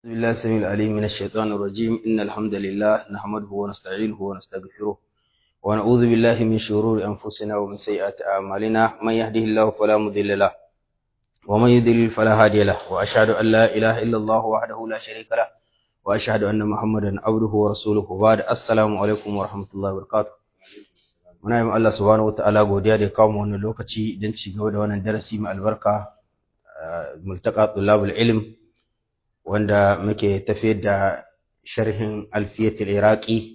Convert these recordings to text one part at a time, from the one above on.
بسم الله السميع العليم من الشيطان الرجيم إن الحمد لله نحمده ونستعينه ونستغفره ونعوذ بالله من شرور أنفسنا ومن سيئات أعمالنا من يهده الله فلا مضل له ومن يضلل فلا هادي له وأشهد أن لا إله إلا الله وحده لا شريك له وأشهد أن محمدا عبده ورسوله وبعد السلام عليكم ورحمة الله وبركاته muna yi Allah subhanahu wa ta'ala godiya da ya kawo mu wannan lokaci don ci gaba da wannan darasi mai albarka multaka tulabul ilm wanda muke tafiyar da sharhin alfiyatul iraqi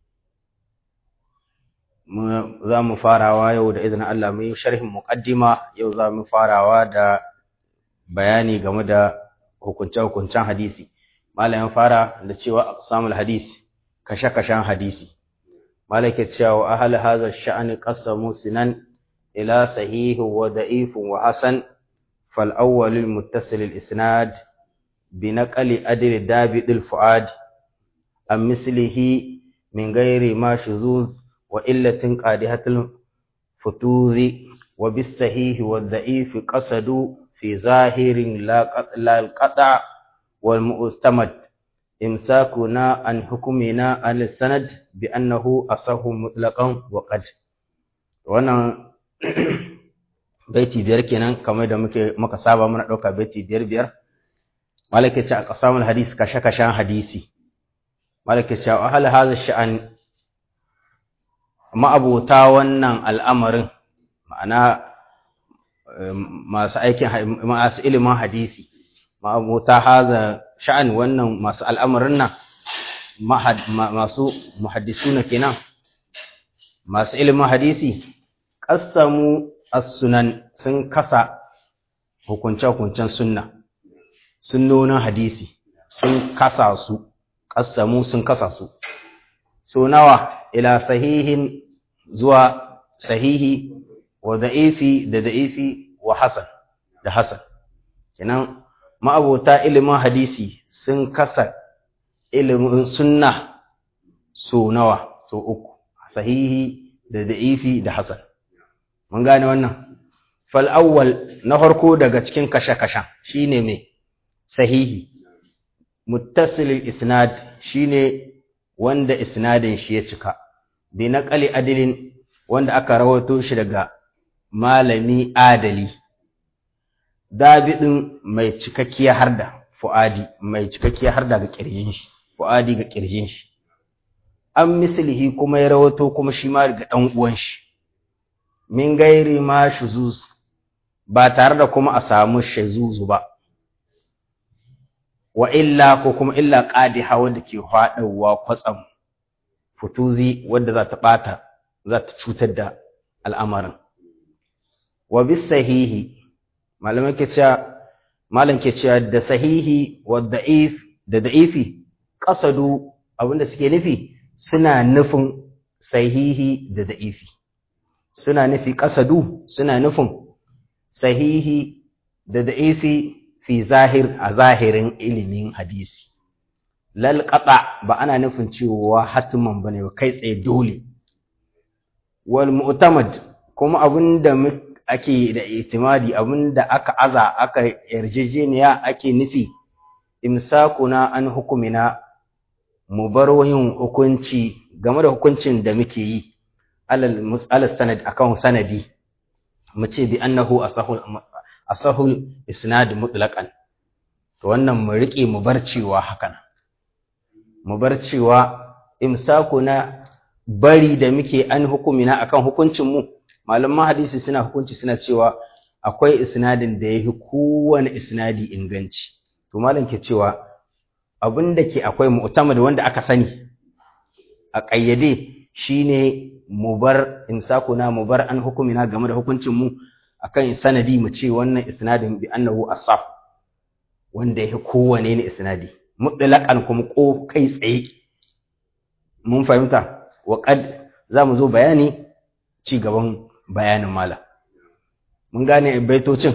za mu farawa yau da izinin Allah mu yi sharhin muqaddima yau za mu farawa da bayani game da hukunce-hukuncen hadisi malamin fara da cewa aqsamul hadis kashe-kashen hadisi malaka cewa ahal hadha sha'ani qasamu sinan ila sahih wa da'if wa hasan fal awwal al muttasil al isnad بنقل أدر دابد الفؤاد عن مثله من غير ما شذوذ وإلة قادحة الفتوذ وبالصحيح والضعيف قصدوا في ظاهر لا القطع والمؤتمد إمساكنا عن حكمنا على السند بأنه أصح مطلقا وقد وانا baiti biyar kenan kamar da muke muka saba muna ɗauka baiti biyar biyar malaka ce a ƙasamun hadisi kashe-kashen hadisi malaka ce a hal haza sha'an ma'abota wannan al'amarin ma'ana masu aikin masu ilimin hadisi ma'abota haza sha'an wannan masu al'amarin nan masu muhaddisuna kenan masu ilimin hadisi ƙasamu as-sunan sun kasa hukunce-hukuncen sunna sunnonin hadisi sun kasa su ƙassamu sun kasa su so nawa ila sahihin zuwa sahihi wa da'ifi da da'ifi wa hasan da hasan kenan ma'abota ilimin hadisi sun kasa ilimin sunna so nawa so uku sahihi da da'ifi da hasan mun gane wannan fal awwal na farko daga cikin kashe-kashen shine me sahihi muttasilil isnad shine wanda isnadin shi ya cika bi naqali adilin wanda aka rawato shi daga malami adali dabidin mai cikakkiya harda fuadi mai cikakkiya harda ga kirjin shi fuadi ga kirjin shi an mislihi kuma ya rawato kuma shi ma daga dan uwan shi min gairi ma shuzuz ba tare da kuma a samu shazuzu ba wa illa ko kuma illa qadiha wanda ke faɗawa kwatsam futuzi wanda za ta bata za ta cutar da al'amarin wa bis sahihi malaman ke cewa malam ke cewa da sahihi wa da'if da da'ifi qasadu abinda suke nufi suna nufin sahihi da da'ifi suna nufi qasadu suna nufin sahihi da da'ifi fi zahir a zahirin ilimin hadisi lal qata ba ana nufin cewa hatiman bane ba kai tsaye dole wal mu'tamad kuma abinda ake da itimadi abinda aka aza aka yarjejeniya ake nufi imsakuna an hukumina mu bar yin hukunci game da hukuncin da muke yi alal mus'al sanad akan sanadi mu ce bi annahu asahul asahul isnad mutlaqan to wannan mu rike mu bar cewa hakan mu bar cewa imsakuna bari da muke an hukumina akan hukuncin mu malaman hadisi suna hukunci suna cewa akwai isnadin da yafi kowane isnadi inganci to malam ke cewa abinda ke akwai mu'tamad wanda aka sani a ƙayyade shine mu bar imsakuna mu bar an hukumina game da hukuncin mu akan sanadi mu ce wannan isnadin bi annahu asaf wanda yake kowane ne isnadi mutlaqan kuma ko kai tsaye mun fahimta wa qad zamu zo bayani ci gaban bayanin mala mun gane baitocin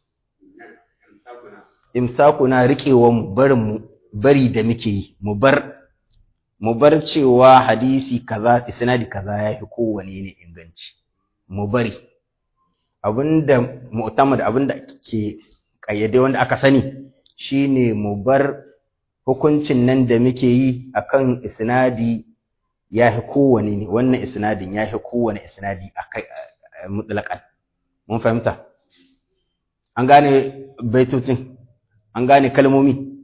imsakuna riƙewa mu barin mu bari da muke yi mu bar mu bar cewa hadisi kaza isnadi kaza yafi kowane ne inganci mu bari abinda mu'tamad abinda ke kayyade wanda aka sani shine mu bar hukuncin nan da muke yi akan isnadi ya fi kowane ne wannan isnadin ya fi kowane isnadi a kai mutlaƙan mun fahimta an gane baitocin an gane kalmomi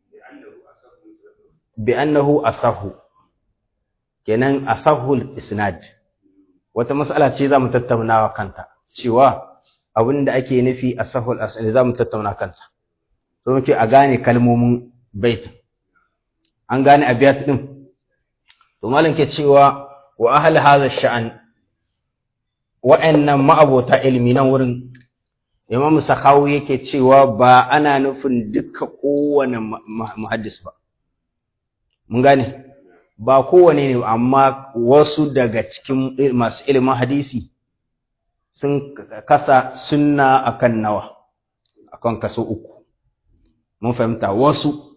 bi annahu asahu kenan asahul isnad wata mas'ala ce za mu tattaunawa kanta cewa abin da ake nufi asahul asnad za mu tattauna kanta so muke a gane kalmomin baitin an gane abiyat din to malam ke cewa wa ahli hadha sha'an wa'annan ma'abota ilmi nan wurin imam sakhawi yake cewa ba ana nufin duka kowane muhaddis ba mun gane ba kowane ne amma wasu daga cikin masu ilimin hadisi sun kasa sunna akan nawa akan kaso uku mun fahimta wasu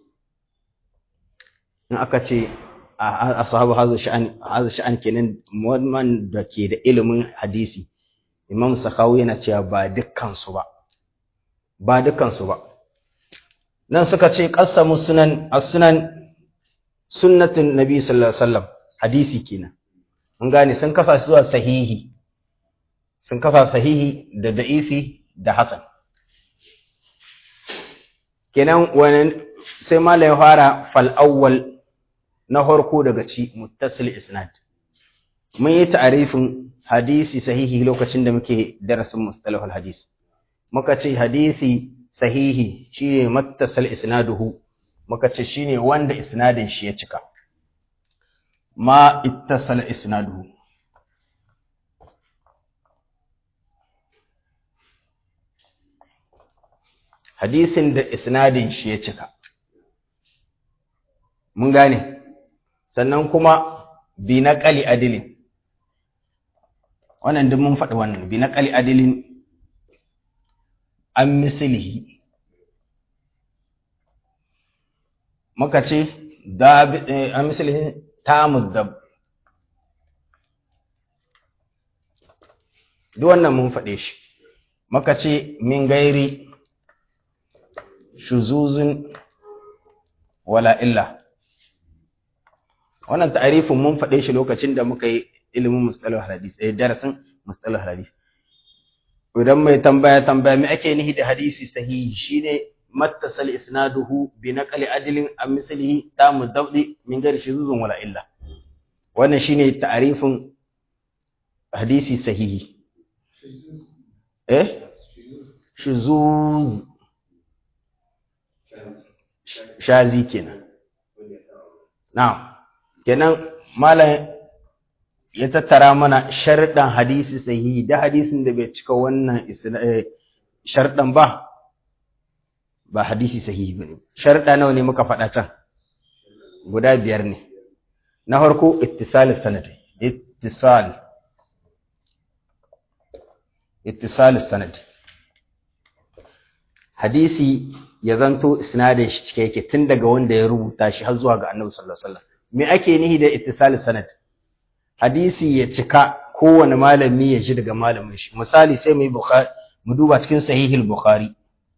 in aka ce a sahabu hazu sha'an kenan wannan da ke da ilimin hadisi imam sakawu yana cewa ba dukkansu ba ba dukkansu ba nan suka ce qasamu sunan as-sunan sunnatin nabi sallallahu alaihi wasallam hadisi kenan mun gane sun kafa zuwa sahihi sun kafa sahihi da da'ifi da hasan kenan wannan sai malai fara fal awwal na farko daga ci muttasil isnad mun yi ta'arifin hadisi sahihi lokacin da muke darasin mustalahul hadis muka ce hadisi sahihi shine muttasal isnaduhu muka ce shine wanda isnadin shi ya cika ma ittasala isnaduhu hadisin da isnadin shi ya cika mun gane sannan kuma bi naqali adilin wannan duk mun faɗi wannan bi naqali adilin an mislihi muka ce da an mislihi tamud dab duk wannan mun faɗe shi muka ce min gairi shuzuzun wala illa wannan ta'arifin mun faɗe shi lokacin da muka yi ilimin mustalah hadis eh darasin mustalah hadis idan mai tambaya tambaya me ake nihi da hadisi sahihi shine mattasal isnaduhu bi naqli adlin am mislihi tamu dabdi min ghairi shuzuzun wala illa wannan shine ta'arifin hadisi sahihi eh shuzuz shazi kenan na'am kenan malam ya tattara mana sharɗan hadisi sahihi da hadisin da bai cika wannan sharɗan ba ba hadisi sahihi bane sharɗa nawa ne muka faɗa can guda biyar ne na farko ittisal sanad ittisal ittisal sanad hadisi ya zanto isnadin shi cike yake tun daga wanda ya rubuta shi har zuwa ga Annabi sallallahu alaihi wasallam me ake nihi da ittisal sanad hadisi ya cika kowane malami ya ji daga malamin shi misali sai mu yi bukhari mu duba cikin sahihul bukhari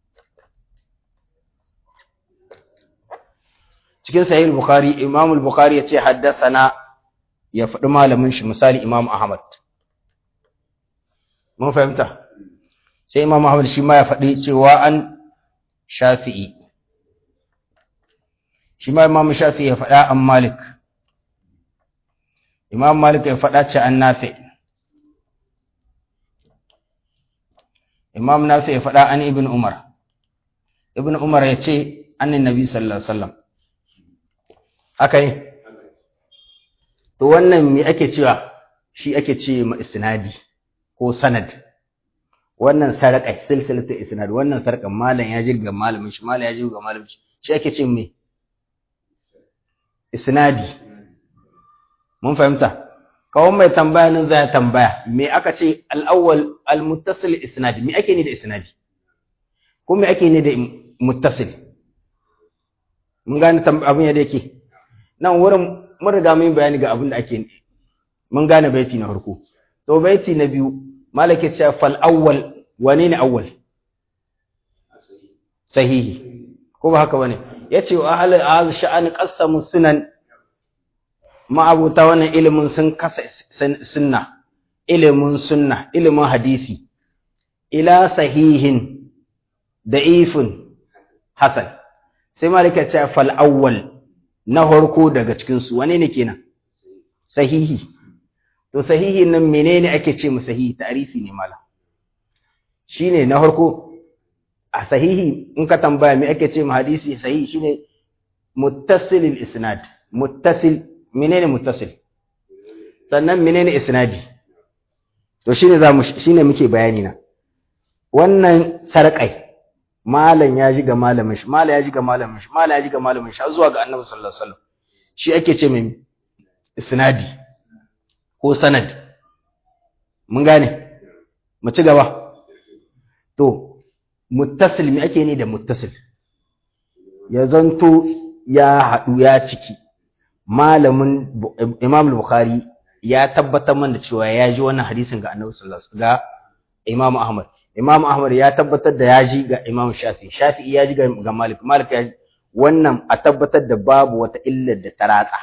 cikin sahihul bukhari imam al-bukhari ya ce haddathana ya faɗi malamin shi misali imam ahmad mun fahimta sai imam ahmad shi ma ya faɗi cewa an shafi'i shi ma imam shafi'i ya faɗa an malik imam malik ya faɗa ce an nafi imam nafi ya faɗa an ibn umar ibn umar ya ce annin nabi sallallahu alaihi wasallam haka ne to wannan me ake cewa shi ake ce ma isnadi ko sanad wannan sarƙa silsilatu isnad wannan sarƙan malam ya jirga malamin shi malam ya jirga malamin shi shi ake ce me isnadi mun fahimta kawai mai tambaya nan zai tambaya me aka ce al-awwal al-muttasil isnad me ake ni da isnadi ko me ake ni da muttasil mun gane abin yadda yake nan wurin mun riga mun bayani ga abin da ake mun gane baiti na farko to baiti na biyu malaka ce fal awwal wane ne awwal sahihi ko ba haka bane yace wa ahli az sha'ani qassamu sunan ma'abuta wannan ilimin sun kasa sunna ilimin sunna ilimin hadisi ila sahihin da'ifun hasan sai malika ce fal awwal na harko daga cikin su wane ne kenan sahihi to sahihi nan menene ake ce mu sahihi ta'rifi ne mala shine na harko a sahihi in ka tambaya me ake ce mu hadisi sahihi shine muttasil isnad muttasil menene muttasil sannan menene isnadi to shine za mu shine muke bayani na wannan sarƙai malam ya ji ga malamin shi malam ya ji ga malamin shi malam ya ji ga malamin shi har zuwa ga annabi sallallahu alaihi wasallam shi ake ce mai isnadi ko sanad mun gane mu ci gaba to muttasil me ake ne da muttasil ya zanto ya haɗu ya ciki malamin imam bukhari ya tabbatar mana cewa ya ji wannan hadisin ga annabi sallallahu alaihi wasallam ga imam ahmad imam ahmad ya tabbatar da ya ji ga imam shafi shafi ya ji ga malik malik ya ji wannan a tabbatar da babu wata illar da ta ratsa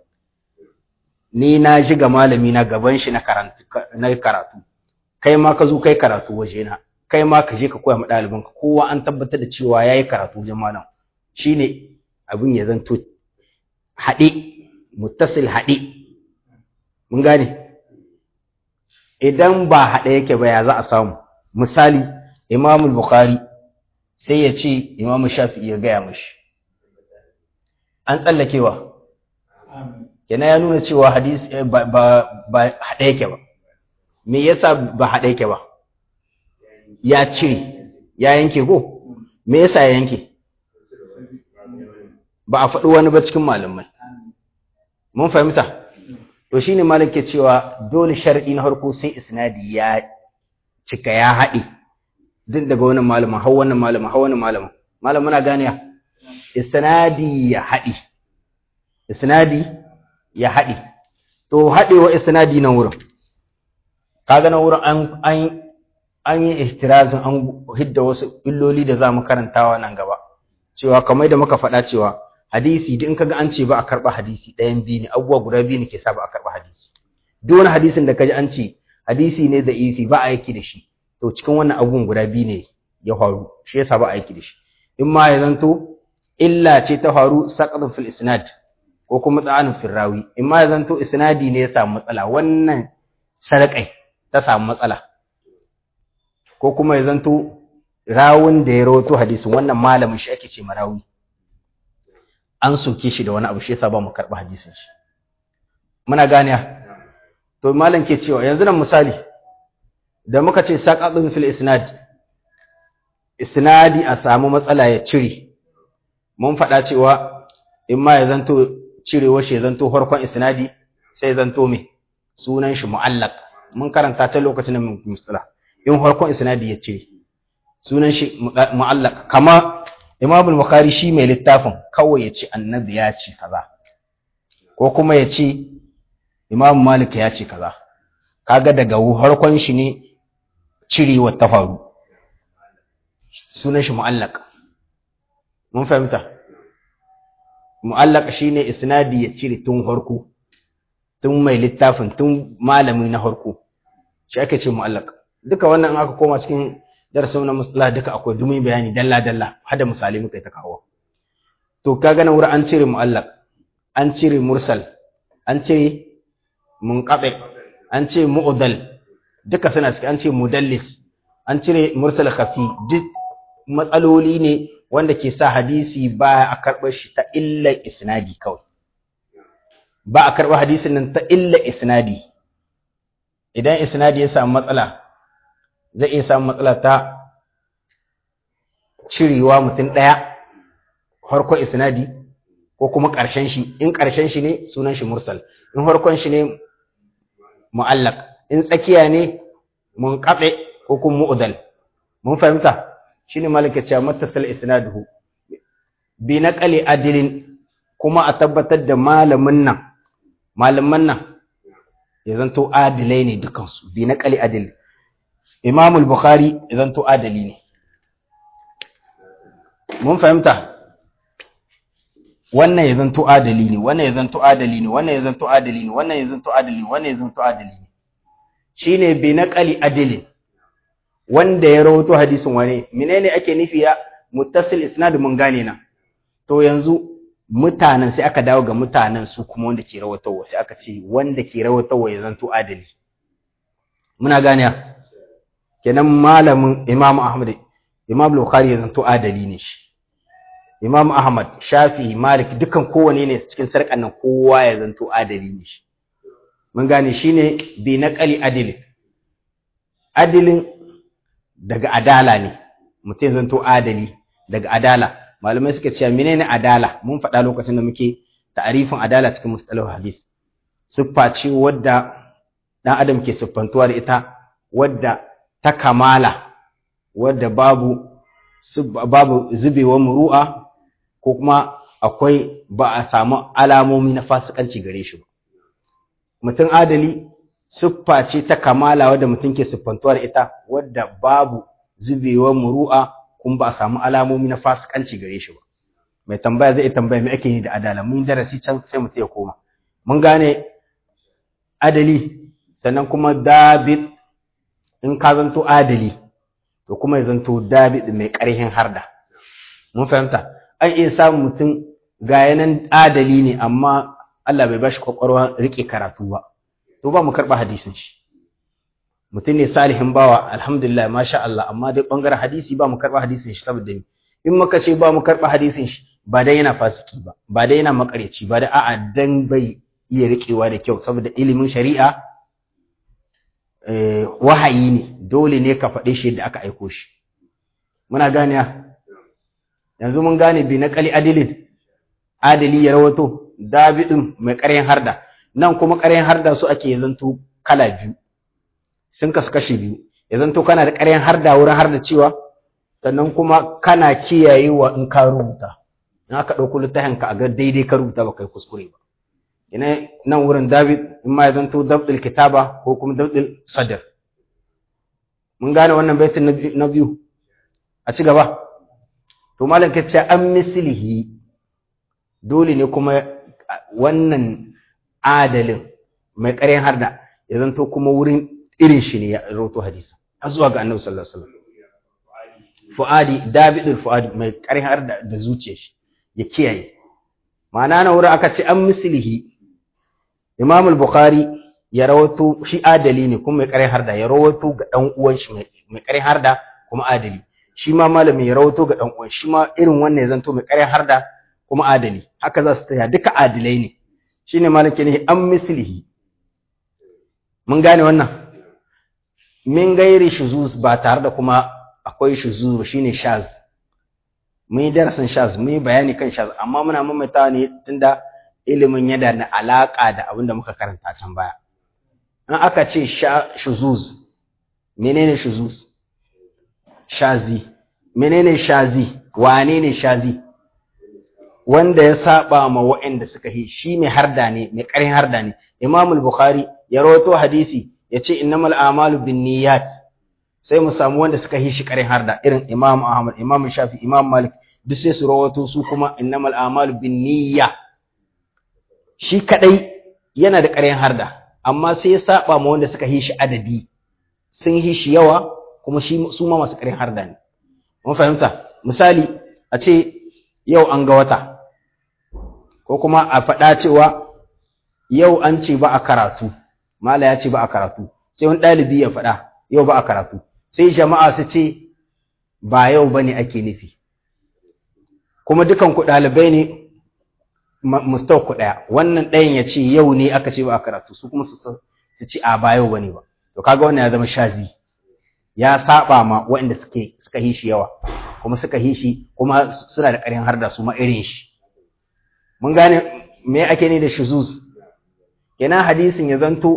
ni na ji ga malami na gaban shi na karatu na karatu kai ma ka zo kai karatu waje na kai ma ka je ka koya ma ɗalibanka kowa an tabbatar da cewa ya yi karatu wajen malam shine abin ya zanto haɗe muttasil haɗe mun gane idan ba haɗe yake ba ya za a samu misali imamul bukhari sai ya ce imamu shafi'i ya gaya mashi an tsallakewa kenan ya nuna cewa hadisi ba ba haɗe yake ba me yasa ba haɗe yake ba ya cire ya yanke ko me yasa ya yanke ba a faɗi wani ba cikin malamai mun fahimta to shine malam ke cewa dole shar'i na farko sai isnadi ya cika ya haɗe duk daga wannan malamin har wannan malamin har wannan malamin malam muna gane isnadi ya haɗe isnadi ya haɗe to haɗewa isnadi nan wurin kaga nan wurin an an an yi ihtirazin an hidda wasu illoli da za mu karantawa nan gaba cewa kamar da muka faɗa cewa hadisi duk in kaga an ce ba a karɓa hadisi ɗayan biyu ne abubuwa guda biyu ne ke sa ba a karɓa hadisi duk wani hadisin da kaji an ce hadisi ne da isi ba a yaki da shi to cikin wannan abubuwan guda biyu ne ya faru shi yasa ba a yaki da shi in ma ya zanto illa ce ta faru saqatun fil isnad ko kuma tsanin fil rawi in ma ya zanto isnadi ne ya samu matsala wannan sarƙai ta samu matsala ko kuma ya zanto rawun da ya rawato hadisin wannan malamin shi ake ce marawi an soke shi da wani abu shi yasa ba mu karɓi hadisin shi muna gane to malam ke cewa yanzu nan misali da muka ce saqatun fil isnad isnadi a samu matsala ya cire mun faɗa cewa in ma ya zanto cirewa shi ya zanto farkon isnadi sai ya zanto me sunan shi mu'allaq mun karanta ta lokacin da mun mustala in farkon isnadi ya cire sunan shi mu'allaq kama Imam al-Bukhari shi mai littafin kawai ya ce annabi ya ce kaza ko kuma ya ce Imam Malik ya ce kaza kaga daga harkon shi ne cirewa ta faru sunan shi mu'allaq mun fahimta mu'allaq shine isnadi ya cire tun harko tun mai littafin tun malami na harko shi ake ce mu'allaq duka wannan aka koma cikin darasin na mustalah duka akwai dumi bayani dalla dalla har da misali muka ta kawo to kaga nan wurin an cire mu'allaq an cire mursal an cire munqati an ce mu'dal duka suna cikin an ce mudallis an cire mursal khafi duk matsaloli ne wanda ke sa hadisi ba a karɓar shi ta illa isnadi kawai ba a karɓar hadisin nan ta illa isnadi idan isnadi ya samu matsala zai iya samun matsala ta cirewa mutum ɗaya harkon isnadi ko kuma ƙarshen shi in ƙarshen shi ne sunan shi mursal in harkon shi ne mu'allaq in tsakiya ne mun kaɓe ko kuma mu'udal mun fahimta shine malaka cewa mattasal isnaduhu bi naqali adilin kuma a tabbatar da malamin nan malaman nan ya zanto adilai ne dukansu bi naqali adil Imam al-Bukhari ya zanto adali ne mun fahimta wannan ya zanto adali ne wannan ya zanto adali ne wannan ya zanto adali ne wannan ya zanto adali ne wannan ya zanto adali ne shine bi naqali adilin wanda ya rawato hadisin wane menene ake nufi ya muttasil isnad mun gane na to yanzu mutanen sai aka dawo ga mutanen su kuma wanda ke rawatowa sai aka ce wanda ke rawatowa ya zanto adali muna gane kenan malamin Imam Ahmad Imam Bukhari ya zanto adali ne shi Imam Ahmad Shafi Malik dukan kowane ne cikin sarkan nan kowa ya zanto adali ne shi mun gane shine bi naqali adilin adilin daga adala ne mutum zanto adali daga adala malamai suka ce menene adala mun faɗa lokacin da muke ta'arifin adala cikin mustalah hadis siffa ce wadda dan adam ke siffantuwa da ita wadda ta kamala wadda babu babu zubewar muru'a ko kuma akwai ba a samu alamomi na fasikanci gare shi ba mutum adali siffa ce ta kamala wadda mutum ke siffantuwa da ita wadda babu zubewar muru'a kuma ba a samu alamomi na fasikanci gare shi ba mai tambaya zai tambaya me ake yi da adala mun darasi can sai mutum ya koma mun gane adali sannan kuma dabit in ka zanto adali to kuma ya zanto dabit mai ƙarhin harda mun fahimta an iya samun mutum ga yanan adali ne amma Allah bai bashi kwakwalwa rike karatu ba to ba mu karɓa hadisin shi mutum ne salihin bawa alhamdulillah masha Allah amma dai bangaren hadisi ba mu karɓa hadisin shi saboda ni in muka ce ba mu karɓa hadisin shi ba dai yana fasiki ba ba dai yana makareci ba da a'a dan bai iya riƙewa da kyau saboda ilimin shari'a wahayi ne dole ne ka faɗe shi yadda aka aiko shi muna gane yanzu mun gane bi na kali adilin adali ya rawato dabidin mai ƙaryan harda nan kuma ƙaryan harda su ake zanto kala biyu sun kasu kashi biyu ya zanto kana da ƙaryan harda wurin harda cewa sannan kuma kana kiyayewa in ka rubuta in aka ɗauko littafin ka a ga daidai ka rubuta ba kai kuskure ba ina nan wurin David in ma ya zanto dabdil kitaba ko kuma dabdil sadr mun gane wannan baitin na biyu a ci gaba to malam ka ce an mislihi dole ne kuma wannan adalin mai ƙaryan harda ya zanto kuma wurin irin shi ne ya rawato hadisi har zuwa ga annabi sallallahu alaihi wasallam fuadi dabidul fuadi mai ƙaryan harda da zuciyar shi ya kiyaye ma'ana na wurin aka ce an mislihi Imam al-Bukhari ya rawato shi adali ne kuma mai ƙaryan harda ya rawato ga dan uwan shi mai ƙaryan harda kuma adali shi ma malami ya rawato ga dan uwan shi ma irin wannan ya zanto mai ƙaryan harda kuma adali haka za su tsaya duka adilai ne shine malaki ne an mislihi mun gane wannan min gairi shuzuz ba tare da kuma akwai shuzuz ba shine shaz mun yi darasin shaz mun yi bayani kan shaz amma muna mamaitawa ne tunda ilimin yana da alaka da abin da muka karanta can baya in aka ce shuzuz menene shuzuz shazi menene shazi wane ne shazi wanda ya saba ma waɗanda suka yi shi mai harda ne mai ƙarin harda ne Imam al-Bukhari ya rawato hadisi yace innamal a'malu binniyat sai mu samu wanda suka yi shi ƙarin harda irin Imam Ahmad Imam Shafi Imam Malik duk sai su rawato su kuma innamal a'malu binniyya shi kadai yana da ƙarin harda amma sai ya saba ma wanda suka yi shi adadi sun yi shi yawa kuma shi su ma masu ƙarin harda ne mun fahimta misali a ce yau an ga wata ko kuma a faɗa cewa yau an ce ba a karatu mala ya ce ba a karatu sai wani ɗalibi ya faɗa yau ba a karatu sai jama'a su ce ba yau ba ne ake nufi kuma dukan ku ɗalibai ne mustau ku ɗaya wannan ɗayan ya ce yau ne aka ce ba a karatu su kuma su ce a ba yau ba ne ba to kaga wannan ya zama shazi ya saba ma waɗanda suke suka yi shi yawa kuma suka yi shi kuma suna da ƙarin har da su ma irin shi mun gane me ake ne da shuzuz kenan hadisin ya zanto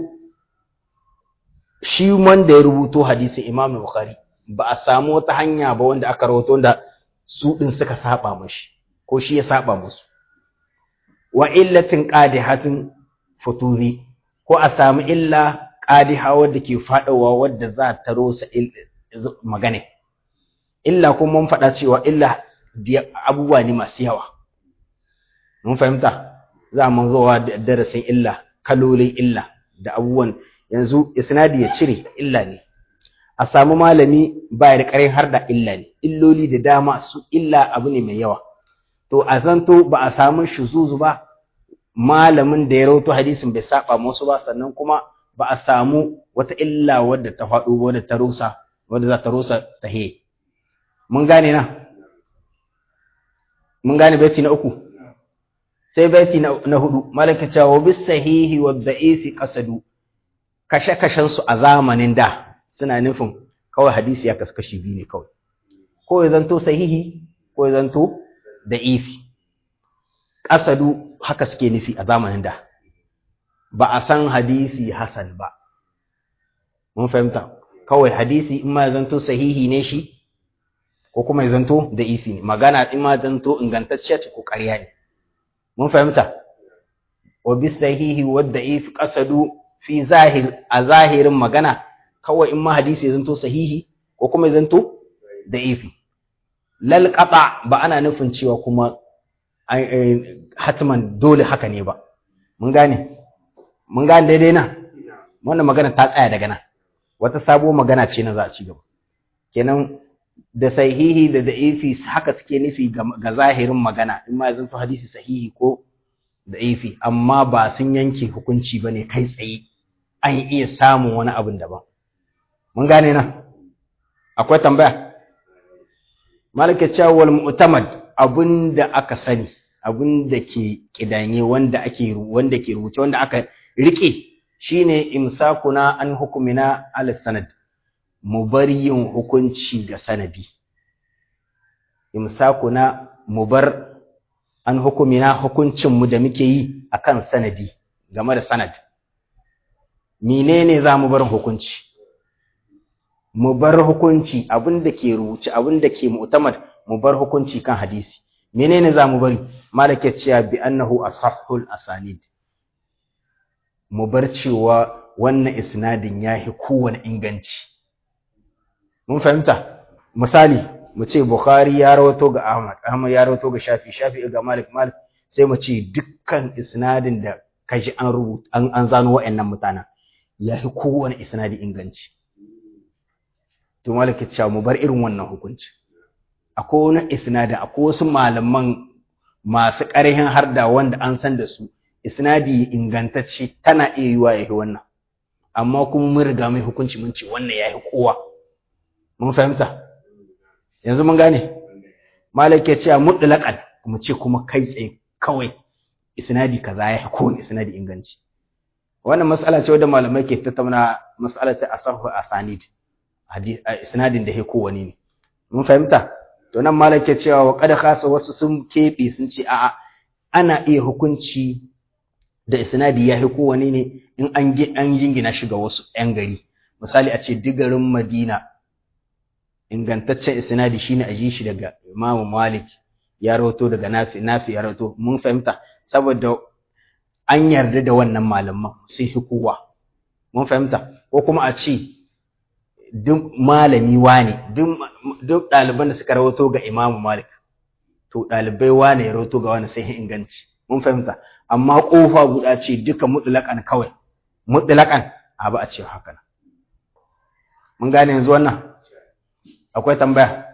shi wanda ya rubuto hadisin Imam Bukhari ba a samu wata hanya ba wanda aka rawato wanda su din suka saba mashi ko shi ya saba musu wa illatin qadihatin futuzi ko a samu illa qadiha wadda ke fadawa wadda za ta rosa magana illa kuma mun faɗa cewa illa abubuwa ne masu yawa mun fahimta za mu zowa da darasin illa kalolin illa da abubuwan yanzu isnadi ya cire illa ne a samu malami ba da ƙarin har da illa ne illoli da dama su illa abu ne mai yawa to a zanto ba a samu shuzuzu ba malamin da ya rauto hadisin bai saba musu ba sannan kuma ba a samu wata illa wadda ta faɗo wadda ta rusa wadda za ta rusa ta he mun gane na mun gane baiti na uku sai baiti na hudu malaka cewa bis sahihi wa da'ifi qasadu kashe kashen su a zamanin da suna nufin kawai hadisi ya kaskashi biyu ne kawai ko ya zanto sahihi ko ya zanto da'ifi qasadu haka suke nufi a zamanin da ba a san hadisi hasan ba mun fahimta kawai hadisi in ma ya zanto sahihi ne shi ko kuma ya zanto da ifi ne magana in ma zanto ingantacciya ce ko ƙarya ne mun fahimta wa bi sahihi wa da'if qasadu fi zahir a zahirin magana kawai in ma hadisi ya zanto sahihi ko kuma ya zanto da ifi lal qata ba ana nufin cewa kuma hatman dole haka ne ba mun gane mun gane daidai na wannan magana ta tsaya daga nan wata sabo magana ce na za a ci gaba kenan da sahihi da da'ifi haka suke nufi ga zahirin magana in ma zanto hadisi sahihi ko da'ifi amma ba sun yanke hukunci bane kai tsaye an iya samun wani abin daban mun gane nan akwai tambaya malaka cewa wal mu'tamad abinda aka sani abinda ke kidanye wanda ake wanda ke rubuce wanda aka rike shine imsakuna an hukumina al sanad mu bar yin hukunci ga sanadi imsakuna mu bar an hukumina hukuncin mu da muke yi akan sanadi game da sanad menene za mu bar hukunci mu bar hukunci abinda ke rubuce abinda ke mu'tamad mu bar hukunci kan hadisi menene za mu bari malaka cewa bi annahu asahhul asanid mu bar cewa wannan isnadin yahi kowane inganci mun fahimta misali mu ce bukhari ya rawato ga ahmad ahmad ya rawato ga shafi shafi ga malik malik sai mu ce dukkan isnadin da kaji an rubuta an, an zano wa'annan mutanen yahi kowane isnadi inganci to malik ya ce mu bar irin wannan hukunci akwai wani isnadin akwai wasu malaman masu ƙarhin harda wanda an san da su isnadi ingantacce tana iya yiwa yahi wannan amma kuma mun riga mai hukunci mun ce wannan yahi kowa mun fahimta yanzu mun gane malik ya ce mutlaqan mu ce kuma kai tsaye kawai isnadi kaza yahi kowane isnadi inganci wannan mas'ala ce wadda malamai ke tattauna mas'alar ta asahu asanid isnadin da ya kowane ne mun fahimta to nan malam ke cewa wa qad khasa wasu sun kebe sun ce a'a ana iya hukunci da isnadi ya hi kowane ne in an an jingina shi ga wasu ƴan gari misali a ce digarin Madina ingantaccen isnadi shine a ji shi daga Imam Malik ya rawato daga Nafi Nafi ya rawato mun fahimta saboda an yarda da wannan malaman sai hi kowa mun fahimta ko kuma a ce duk malami wane duk ɗaliban da suka rawato ga imamu malik to ɗalibai wane ya rawato ga wani sai inganci mun fahimta amma ƙofa guda ce duka mutlaƙan kawai mutlaƙan a ba a ce haka nan mun gane yanzu wannan akwai tambaya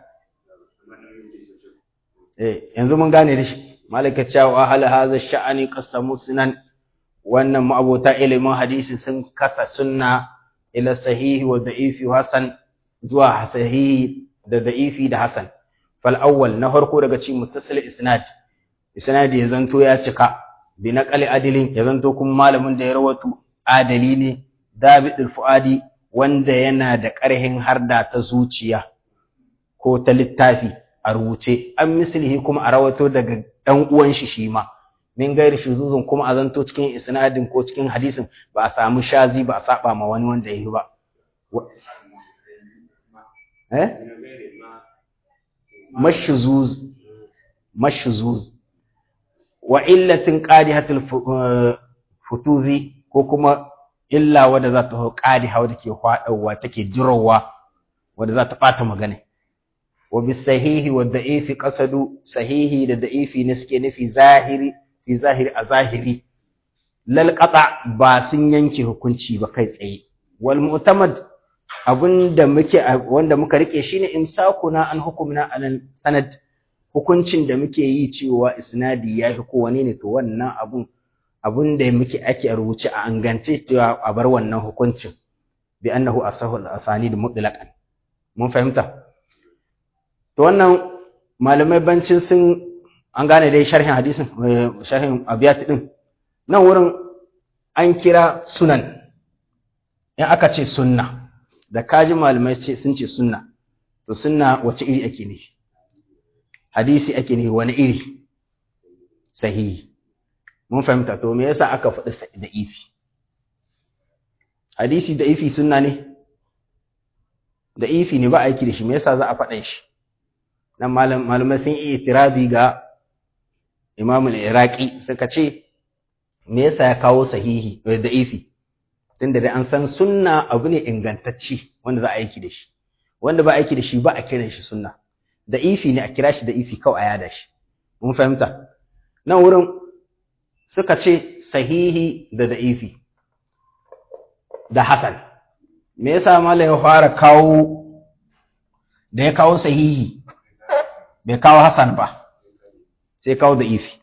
eh yanzu mun gane da shi malika cewa hal hadha sha'ani qasamu sunan wannan ma'abota ilimin hadisi sun kasa sunna ila sahihi wa da'ifi wa hasan zuwa sahihi da da'ifi da hasan fal awwal na farko daga cikin muttasil isnad isnadi ya zanto ya cika bi naqali adilin ya zanto kuma malamin da ya rawato adali ne dabidul fuadi wanda yana da ƙarhin harda ta zuciya ko ta littafi a rubuce an mislihi kuma a rawato daga dan uwan shi shi ma min gairi shuzuzun kuma a zanto cikin isnadin ko cikin hadisin ba a samu shazi ba a saba ma wani wanda yi ba eh mashuzuz mashuzuz wa illatin qadihatul futuzi ko kuma illa wadda za ta qadiha wadda ke hwadawa take jirowa wadda za ta bata magana wa bisahihi wa da'ifi qasadu sahihi da da'ifi ne suke nufi zahiri fi zahiri a zahiri lal qata ba sun yanke hukunci ba kai tsaye wal mu'tamad abinda muke wanda muka rike shine imsakuna an hukumna alal sanad hukuncin da muke yi cewa isnadi ya fi kowane ne to wannan abun abun da muke ake rubuce a angance cewa a bar wannan hukuncin bi annahu asahu al-asanid mutlaqan mun fahimta to wannan malamai bancin sun an gane dai sharhin hadisin sharhin abiyat din nan wurin an kira sunan in aka ce sunna da kaji malamai ce sun ce sunna to sunna wace iri ake ne hadisi ake ne wani iri sahihi mun fahimta to me yasa aka faɗi da ifi hadisi da ifi sunna ne da ifi ne ba aiki da shi me yasa za a faɗa shi nan malamai sun yi itirazi ga Imam al-Iraqi suka ce me yasa ya kawo sahihi da ifi tunda da an san sunna abu ne ingantacci wanda za a aiki da shi wanda ba aiki da shi ba a kiran shi sunna da ifi ne a kira shi da ifi kawai a yada shi mun fahimta nan wurin suka ce sahihi da da'ifi da hasan me yasa mallam ya fara kawo da ya kawo sahihi bai kawo hasan ba sai kawo da'ifi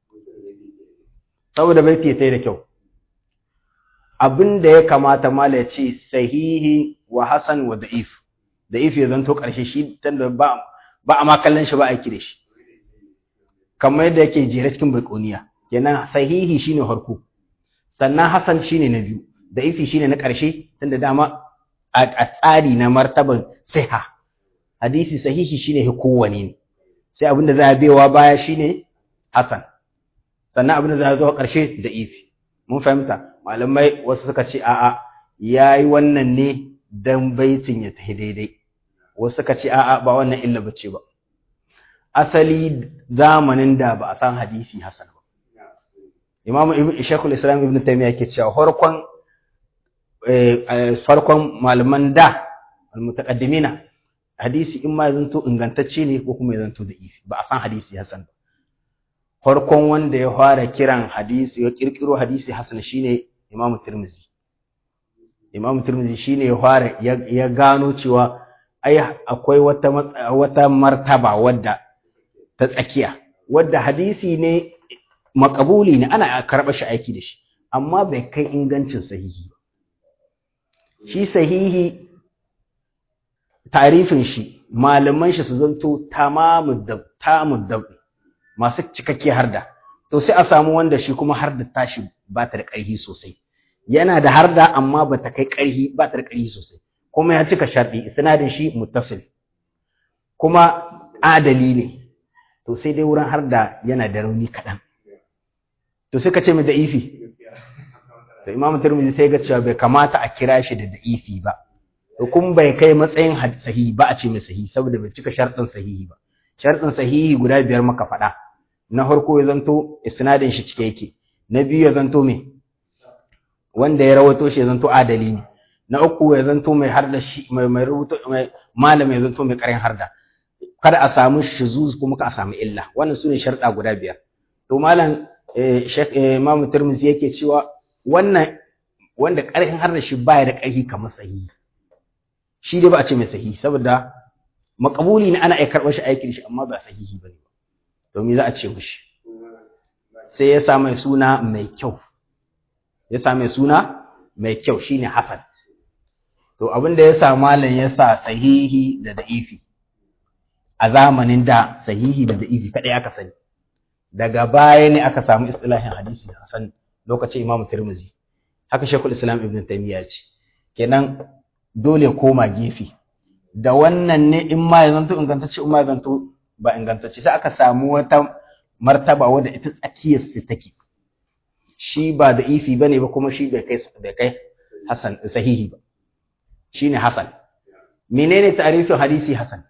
saboda bai fiye da kyau abin da ya kamata mallam ya ce sahihi wa hasan wa da'if da'if ya zanto ƙarshe shi tunda ba ba a ma kallon shi ba aiki da shi kamar yadda yake jere cikin baikoniya kenan sahihi shine harko sannan hasan shine na biyu da ifi shine na ƙarshe tunda dama a tsari na martaban siha hadisi sahihi shine kowane ne sai abin da za a bewa baya shine hasan sannan abin da za a zo ƙarshe da ifi mun fahimta malamai wasu suka ce a'a yayi wannan ne dan baitin ya tafi daidai wasu suka ce a'a ba wannan illa bace ba asali zamanin da ba a san hadisi hasan ba Imam Ibn Sheikhul Islam Ibn Taymiyyah yake cewa farkon farkon malaman da almutaqaddimina hadisi in ma zanto ingantacce ne ko kuma zanto da ifi ba a san hadisi hasan ba farkon wanda ya fara kiran hadisi ya kirkiro hadisi hasan shine Imam Tirmidhi Imam Tirmidhi shine ya fara ya gano cewa ai akwai wata wata martaba wadda ta tsakiya wadda hadisi ne makabuli ne ana karɓa shi aiki da shi amma bai kai ingancin sahihi ba shi sahihi tarifin shi malaman shi su zanto tamamud da tamud da masu cikakke harda to sai a samu wanda shi kuma harda tashi ba ta da ƙarfi sosai yana da harda amma ba ta kai ƙarfi ba ta da ƙarfi sosai kuma ya cika sharɗi isnadin shi muttasil kuma adali ne to sai dai wurin harda yana da rauni kaɗan to suka ce mai da'ifi to imamu tirmidhi sai ga cewa bai kamata a kira shi da da'ifi ba to kun bai kai matsayin sahihi ba a ce mai sahihi saboda bai cika sharɗin sahihi ba sharɗin sahihi guda biyar maka faɗa na farko ya zanto isnadin shi cike yake na biyu ya zanto me wanda ya rawato shi ya zanto adali ne na uku ya zanto mai harda shi mai mai rubuto mai malam ya zanto mai karin harda kada a samu shuzuz kuma ka a samu illa wannan sune sharɗa guda biyar to malam Sheikh Imam Tirmidhi yake cewa wannan wanda ƙarfin har da shi baya da ƙarfi kamar sahihi shi dai ba a ce mai sahihi saboda makabuli ne ana iya karɓar shi aiki da shi amma ba sahihi bane to me za a ce mishi sai ya sa mai suna mai kyau ya sa mai suna mai kyau shine hasan to abin da ya sa malam ya sa sahihi da da'ifi a zamanin da sahihi da da'ifi kadai aka sani daga baya ne aka samu istilahin hadisi hasan lokacin Imam Tirmidhi haka Sheikhul Islam Ibn Taymiyyah ce kenan dole koma gefe da wannan ne in ma ya zanto ingantacce in ma ya zanto ba ingantacce sai aka samu wata martaba wadda ita tsakiyar su take shi ba da ifi bane ba kuma shi bai kai bai kai hasan sahihi ba shine hasan menene ta'rifin hadisi hasan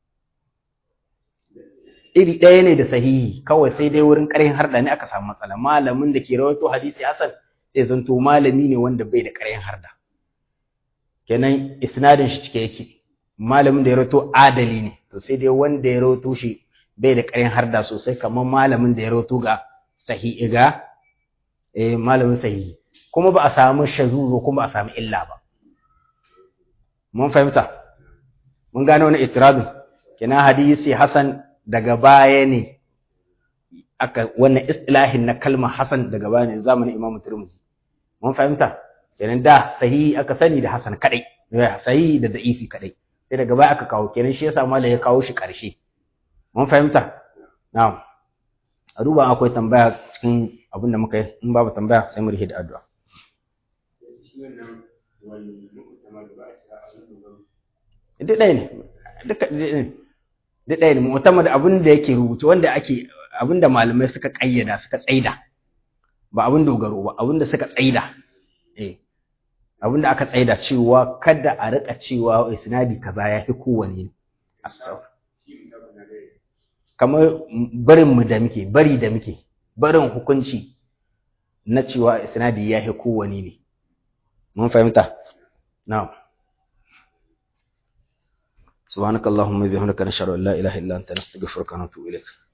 iri ɗaya ne da sahihi kawai sai dai wurin ƙarhin harda ne aka samu matsala malamin da ke rawaito hadisi hasan sai zanto malami ne wanda bai da ƙarhin harda kenan isnadin shi cike yake malamin da ya rawaito adali ne to sai dai wanda ya rawaito shi bai da ƙarhin harda sosai kamar malamin da ya rawaito ga sahihi ga eh malamin sahihi kuma ba a samu shazuzo kuma ba a samu illa ba mun fahimta mun gane wani itirazin kina hadisi hasan daga baya ne aka wannan istilahin na kalmar hasan daga baya ne zamanin imamu turmuzi mun fahimta kenan da sahihi aka sani da hasan kadai sahihi da da'ifi kadai sai daga baya aka kawo kenan shi yasa malai ya kawo shi karshe mun fahimta na'am a duba akwai tambaya cikin abin da muka yi in babu tambaya sai mu rihe da addu'a duk ɗaya ne duka duk ɗaya ne mu'tamad abin da yake rubutu wanda ake abin da malamai suka ƙayyada suka tsaida ba abin dogaro ba abin da suka tsaida eh abin da aka tsaida cewa kada a rika cewa isnadi kaza ya fi kowane kamar barin mu da muke bari da muke barin hukunci na cewa isnadi ya fi kowane ne mun fahimta na'am سبحانك اللهم وبحمدك نشهد ان لا اله الا انت نستغفرك ونتوب اليك